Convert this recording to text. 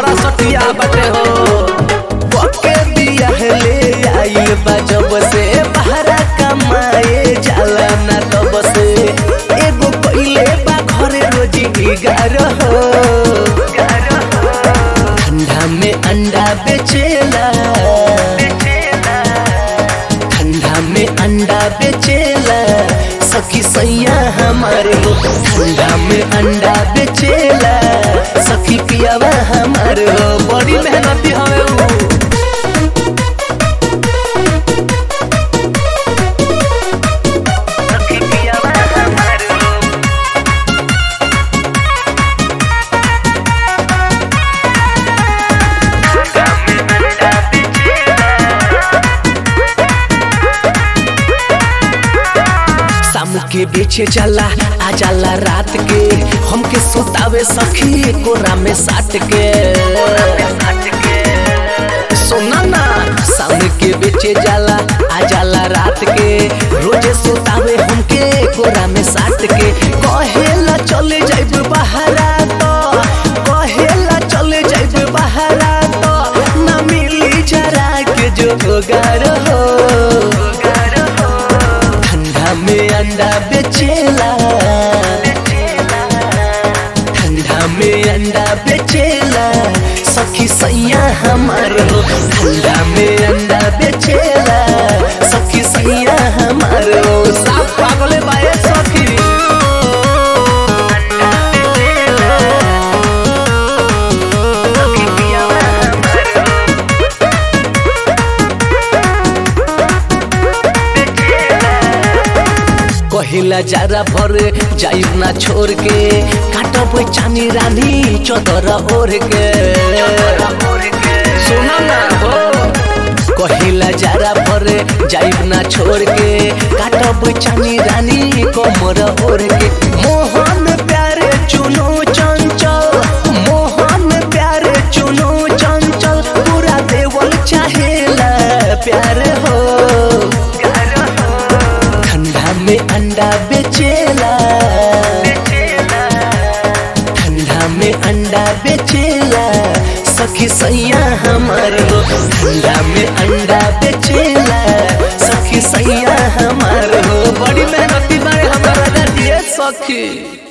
सटिया बटे हो पके बिया ले आइल बा जब से बहरा कमाए जाला ना तब से एगो कइले बा घरे रोजी गार हो ठंडा में अंडा बेचेला ठंडा में अंडा बेचेला सखी सैया हमारे हो ठंडा में अंडा बेचेला सखी पियावा हमारे हो बड़ी मेहनती हवे उ सखी पियावा हमारे हो शाम के बेचे जाला आ जाला रात के हमके सुतावे सखी कोरा में साट के सोना ना शाम के बेचे जाला आ जाला रात के रोजे सुतावे हमके कोरा में साट के कहेला चले जाइब बहरा तो कहेला चले जाइब बहरा तो ना मिली जरा के जो गार हो ठंडा में अंडा बेचेला ठंडा में अंडा बेचेला सखी सैया हमार हो ठंडा में अंडा बेचेला सखी सैया हमार हो साफ पागले बाए सखी कहिला जरा भर जाइब ना छोड़ के काटब चानी रानी चदर ओढ़ के सुना ना हो कहिला जरा भर जाइब ना छोड़ के काटब चानी रानी कमर ओढ़ के मोहन प्यारे चुनो चंचल मोहन प्यारे चुनो चंचल पूरा देवल चाहेला प्यार हो ठंडा में अंडा बेचेला ठंडा में अंडा बेचेला सखी सैया हमार हो ठंडा में अंडा बेचेला सखी सैया हमार हो बड़ी मेहनती बारे हमारा दिए सखी